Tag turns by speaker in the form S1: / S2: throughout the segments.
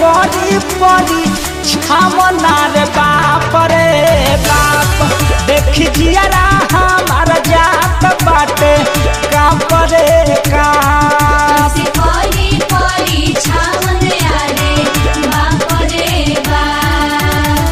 S1: करी परी छामना रे बाप रे बाप देखी जियरा हमार जात बाटे काप रे काप
S2: कैसे परी परी छावन आले बाप रे बाप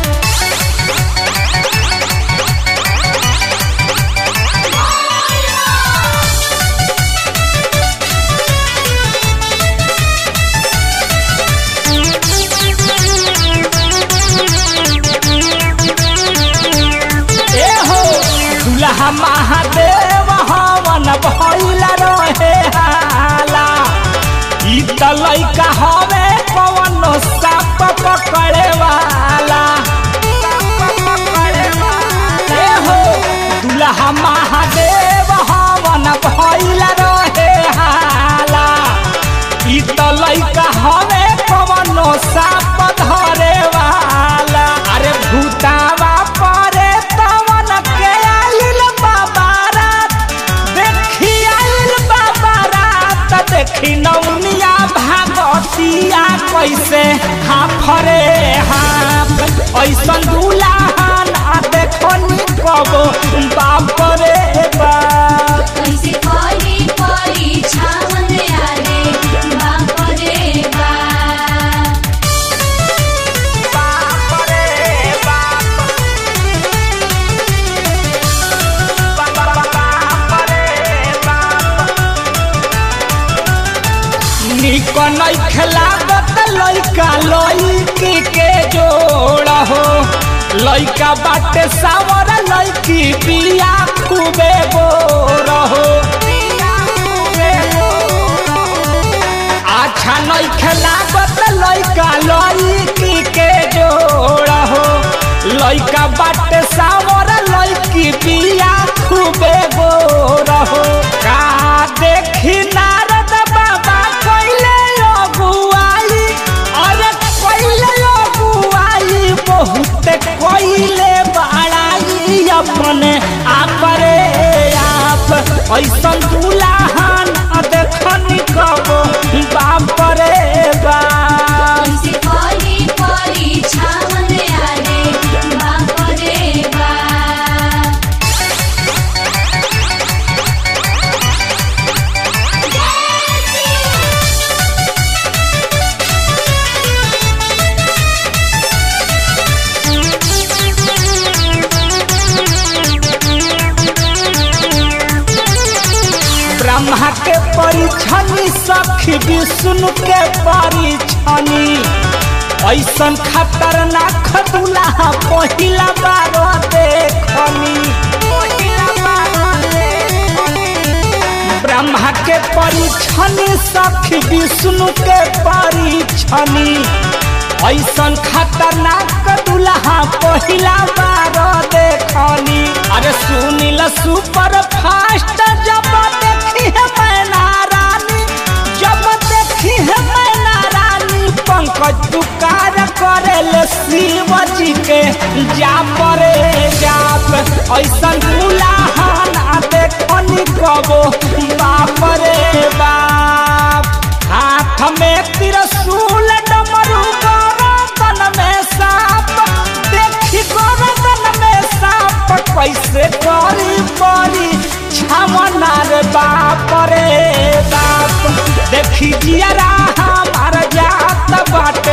S1: ए हो दुल्हा महादेव हवन भइल रहे हाला ई त लइका हवे कवन साप पकड़े वाला ए हो दुल्हा महादेव हवन भइल रहे हाला ई त लइका हवे कवन साप धरे वाला अरे भूतावा परे तवन के आइल बाबारात देखी आइल बाबारात देखी नौनिया भागतिया कैसे हाफरे हाफ ऐसन दुल्हन आ देखो नी कबो बाप रे बाप
S2: कैसे परी परी छावन आले बाप रे बाप
S1: बाप रे बाप बाप रे बाप निक नै खेलाबत लइका लइकी के जोड़ हो लइका बाटे सावर लइकी बिया खूबे बोर हो अच्छा नै खेलाबत लइका लइकी के जोड़ हो लइका बाटे सावर लइकी बिया खूबे बोर हो का देखी नारद बाबा कइले अगुआई अरे कइले अगुआई बहुत कइले बड़ाई अपने आप रे आप ऐसन दुल्हन देखनी कबो बाप रे बाप
S2: कैसे परी परी छावन आले बाप रे बाप
S1: ब्रह्मा के परिछनी सखी विष्णु के परिछनी ऐसन खतरनाक दुल्हा पहिला बार देखनी ब्रह्मा के परिछनी सखी विष्णु के परिछनी ऐसन खतरनाक दुल्हा पहिला बार देखनी अरे सुनील सुपर फास्ट जब देखी है मैना रानी जब देखी है मैना रानी पंकज पुकार करेले शिव जी के जा परे जाप ऐसन दुल्हन आ देखनी कबो बाप रे बाप हाथ में त्रिशूल डमरू गरदन में साप देखी गरदन में साप कैसे करी परी छमना रे बाप रे बाप देखी जियरा हमार जात बाटे